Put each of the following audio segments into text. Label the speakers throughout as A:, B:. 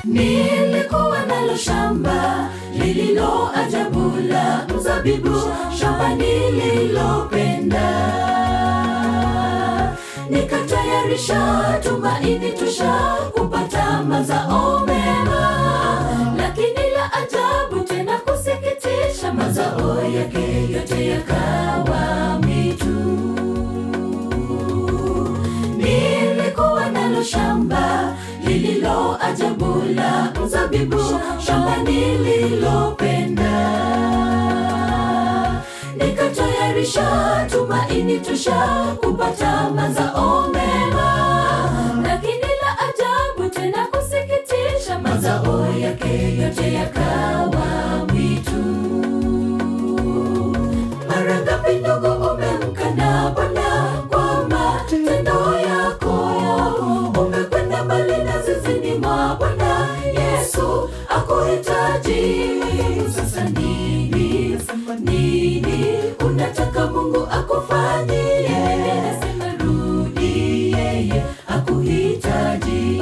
A: nilikuwa nalo shamba lililo ajabu la mzabibu shamba nililopenda nikatayarisha tumaini tosha kupata mazao mema lakini la ajabu tena kusikitisha mazao yake yote yakawa mitu nilikuwa nalo shamba lililo ajabu la mzabibu shamba nililopenda nikatayarisha tumaini tosha kupata mazao mema lakini la ajabu tena kusikitisha mazao yake yote yakawa mwitu mara ngapi ndogo umemkana bwana kwa matendo yako umekwenda mbali na zizini mwa bwana yesu akuhitaji sasa nini nini unataka mungu akufanyie nasema rudi yeye akuhitaji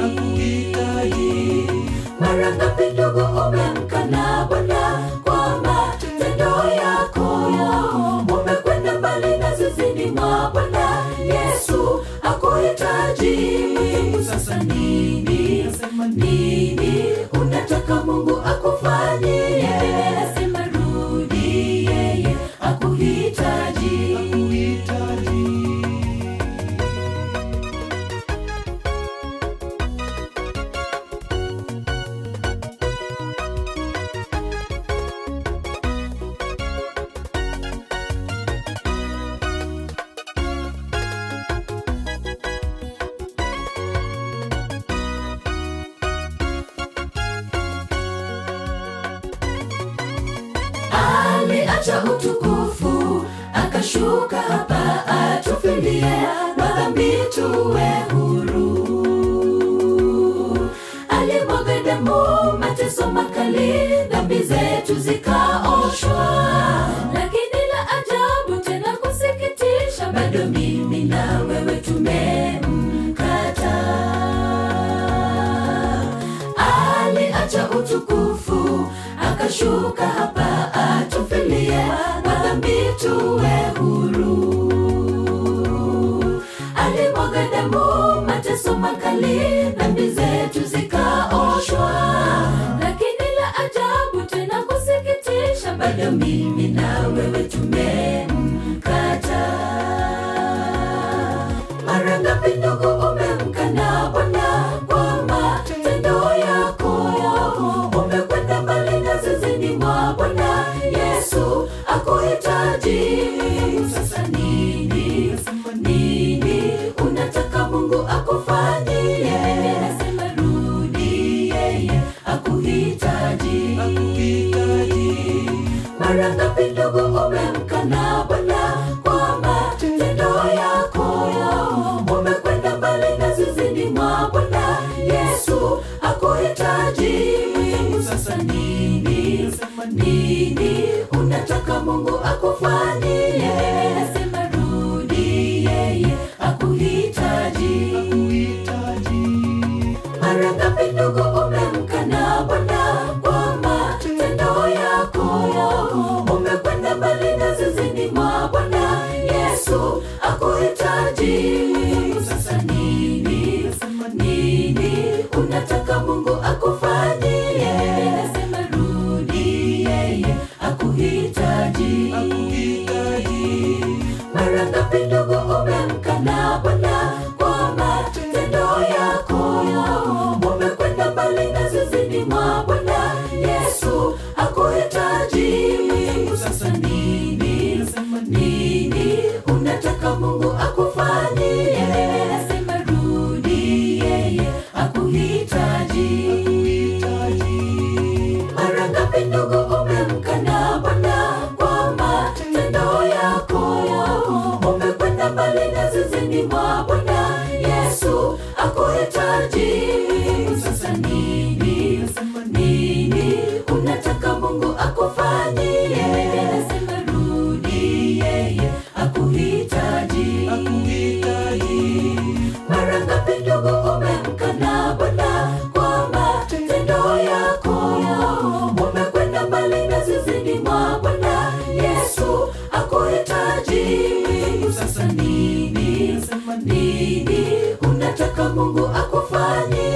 A: mara ngapi ndogo umemkana bwana kwa matendo yako umekwenda mbali na zizini mwa bwana yesu akuhitaji sasa nini nini unataka mungu akufanyie nasema rudi yeye akuhitaji aliacha utukufu akashuka hapa atufilie madhambi tuwe huru alimwaga damu mateso makali dhambi zetu zikaoshwa lakini la ajabu tena kusikitisha bado mimi na wewe tumemkata aliacha utukufu akashuka hapa atufilie madhambi tuwe huru alimwaga damu mateso makali dhambi zetu zikaoshwa lakini la ajabu tena kusikitisha bado mimi na wewe tumemkata mara ngapi ndugu umemkana bwana kwa matendo yako umekwenda mbali na zizini mwa bwana yesu akuhitaji sasa nini nini unataka mungu akufanyie nasema rudi yeye akuhitaji mara ngapi ndugu umemkana bwana kwa matendo yako umekwenda mbali na zizini mwa bwana yesu akuhitaji sasa nini nini unataka mungu akufanyie nasema rudi yeye akuhitaji mara ngapi ndugu umemkana bwana kwa matendo yako umekwenda mbali na zizini mwa bwana yesu akuhitaji sasa nini nini unataka mungu akufanyie nasema rudi yeye akuhitaji mara ngapi ndugu umemkana bwana kwa matendo yako umekwenda mbali na zizini mwa bwana yesu akuhitaji sasa nini nini unataka mungu akufanyie nasema rudi yeye akuhitaji mara ngapi ndugu umemkana bwana kwa matendo yako umekwenda mbali na zizini mwa bwana yesu akuhitaji sasa nini nini unataka mungu akufanyie nasema rudi yeye akuhitaji mara ngapi ndugu umemkana bwana kwa matendo nini unataka mungu akufanyie